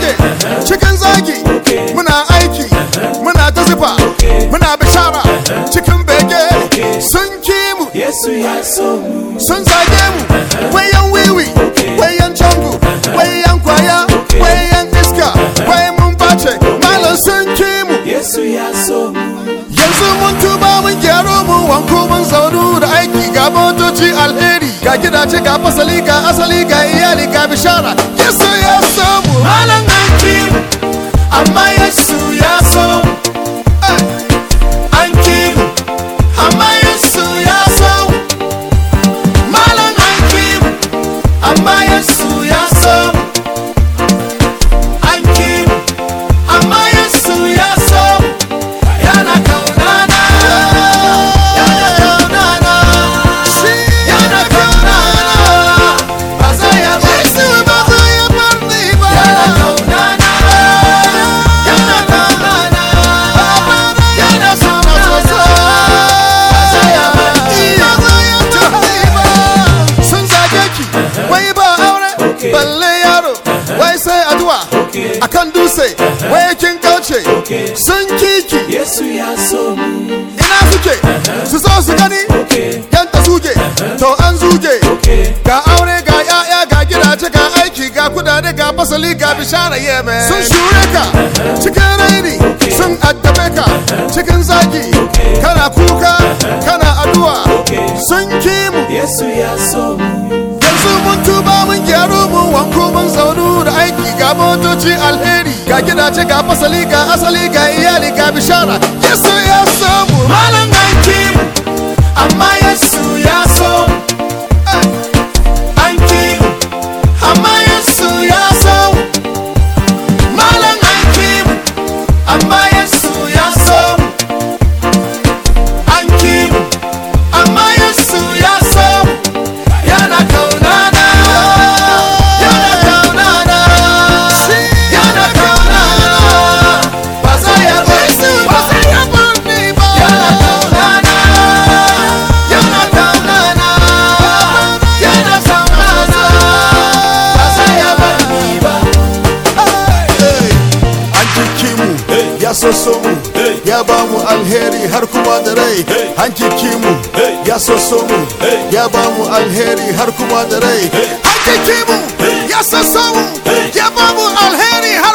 dage cikin zagi muna aiki muna ta zufa muna bishara cikin bege sun ki mu Yesu ya so mu. sun zage mu wayan wiwi wayan cangu wayan kwaya wayan iska wai mun bace malam sun ki mu Yesu ya so mu. yanzu mun tuba mun gyaro mu wanko mun zaunu da aiki ga motoci alheri ga gidaje ga fasali ga asali ga iyali ga bishara yesu ya samu Malam an ki mu, amma Yesu ya so mu. An ki mu, amma Yesu ya so mu. Malam an ki mu, amma Yesu ya so mu. An ki mu, amma Yesu ya so mu. Yana kaunana, yana kaunana, yana kaunana. Ba zai ya bar yesu ba zai ya bar ni ba Yana kaunana, yana kaunana, yana kaunana. Ba zai ya bar ni ba. Ba zai ya bar ni ba. sun zage ki wai ba aure balle yaro wai sai addu'a akan dutse wai kin kauce sun kiki Yesu ya so mu. ina suke su zo su gani yanta suke to an zuge ga aure ga yaya ga gidaje ga aiki ga kudade ga fasali ga bishara yemen sun shure ka cikin raini sun addabe ka cikin zagi kana kuka kana addu'a sun ki mu Yesu ya so mu. yanzu mun tuba mun gyaru mun wanko mun zaunu da aiki ga motoci alheri ga gidaje ga fasali ga asali ga iyali ga bishara yesu ya samu Malam an ki mu, amma Yesu ya so mu. An ki mu, amma Yesu ya so mu. Malam an ki mu, amma Yesu ya so mu. An ki mu, amma Yesu ya so mu. Yana kaunana, yana kaunana, yana kaunana. Ba zai ya bar yesu ni ba ba. zai ya bar ni ba Yana kaunana, yana kaunana, yana kaunana. Ba zai ya bar ni ba. Hey, an jiki mu ya soso mu ya ba mu alheri har kuma da rai an jiki mu ya soso mu ya ba mu alheri har kuma da rai an jiki mu ya soso mu ya ba mu alheri har